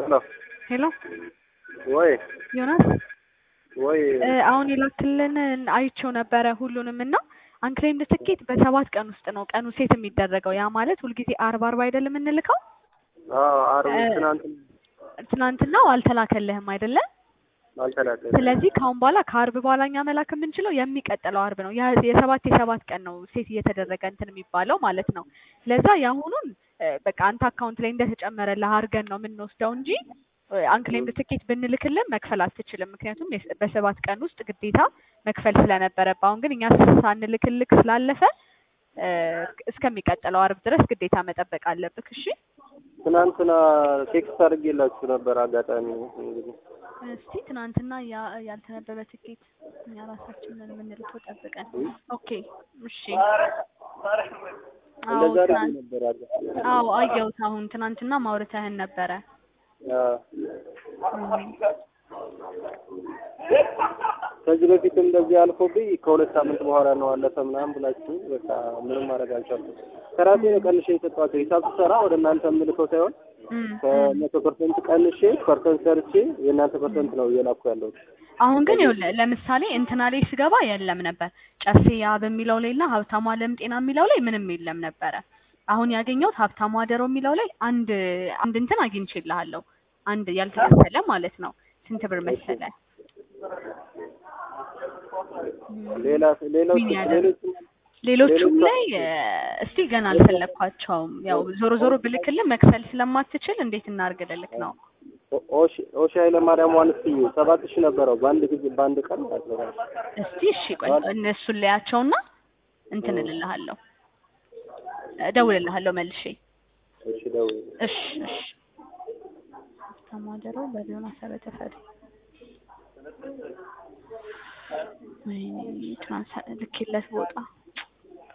ሄሎ ሄሎ ወይ ዮናስ ወይ እ አሁን የላክልን አይቼው ነበረ ሁሉንም እና አንክሌምድ ትኬት በሰባት ቀን ውስጥ ነው ቀኑ ሴት የሚደረገው። ያ ማለት ሁልጊዜ አርብ አርብ አይደለም የምንልከው። አዎ ዓርብ እ ትናንት ትናንትናው አልተላከልህም አይደለ? አልተላከም። ስለዚህ ከአሁን በኋላ ከአርብ በኋላ እኛ መላክ የምንችለው የሚቀጥለው አርብ ነው። ያ- የሰባት የሰባት ቀን ነው ሴት እየተደረገ እንትን የሚባለው ማለት ነው። ለዛ የአሁኑን እ በቃ አንተ አካውንት ላይ እንደተጨመረልህ አድርገን ነው የምንወስደው እንጂ እ አንክሌምድ ትኬት ብንልክልን መክፈል አትችልም። ምክንያቱም የስ- በሰባት ቀን ውስጥ ግዴታ መክፈል ስለነበረብህ፣ አሁን ግን እኛ ሳንልክልክ ስላለፈ እ እስከሚቀጥለው አርብ ድረስ ግዴታ መጠበቅ አለብህ። እሺ ትናንትና ቴክስት አድርጌላችሁ ነበር። አጋጣሚ እንግዲህ እስቲ ትናንትና ያ- ያልተነበበ ትኬት እኛ ራሳችንን የምንልከው ጠብቀን። ኦኬ እሺ። አዎ እንደዛ አድርጌ ትናንት ነበር። አጋጣሚ አዎ አየሁት። አሁን ትናንትና ማውረተህን ነበረ። አዎ። እም፣ ከዚህ በፊትም እንደዚህ አልፎብኝ ከሁለት ሳምንት በኋላ ነው አለፈ ምናምን ብላችሁ በቃ ምንም ማድረግ አልቻልኩም። ከራሴ ነው ቀንሼ የሰጧቸው ሂሳብ ስሰራ ወደ እናንተ የምልከው ሳይሆን እም፣ እም። ከመቶ ፐርሰንት ቀንሼ ፐርሰንት ሰርቼ የእናንተ ፐርሰንት ነው እየላኩ ያለሁት። አሁን ግን ይኸውልህ ለምሳሌ እንትና ላይ ስገባ የለም ነበር ጨፌ ያ በሚለው ላይ እና ሀብታሙ አለም ጤና የሚለው ላይ ምንም የለም ነበረ። አሁን ያገኘሁት ሀብታሙ አደረው የሚለው ላይ አንድ አንድ እንትን አግኝቼልሃለሁ። አንድ ያልተከፈለ ማለት ነው። ስንት ብር መሰለ? ሌላ ሌሎች ምን ያህል? ሌሎች ሌሎቹም ሌሎች ላይ እ፣ እስቲ ገና አልፈለግኳቸውም። ያው ዞሮ ዞሮ ብልክልህ መክፈል ስለማትችል እንዴት እናድርግ ልልክ ነው። ኦሺ ኦሺ ኃይለማርያም ዋንስዬ ሰባት ሺህ ነበረው በአንድ ጊዜ በአንድ ቀን ማለት ነው። እስቲ እሺ ቆይ እነሱን ለያቸውና እንትን እልልሃለሁ፣ እደውልልሃለሁ መልሼ። እሺ ደውል። እሺ እሺ። ተማደረው በዮናስ ተፈሪ ወይኔ ትናንት ልኬለት ቦታ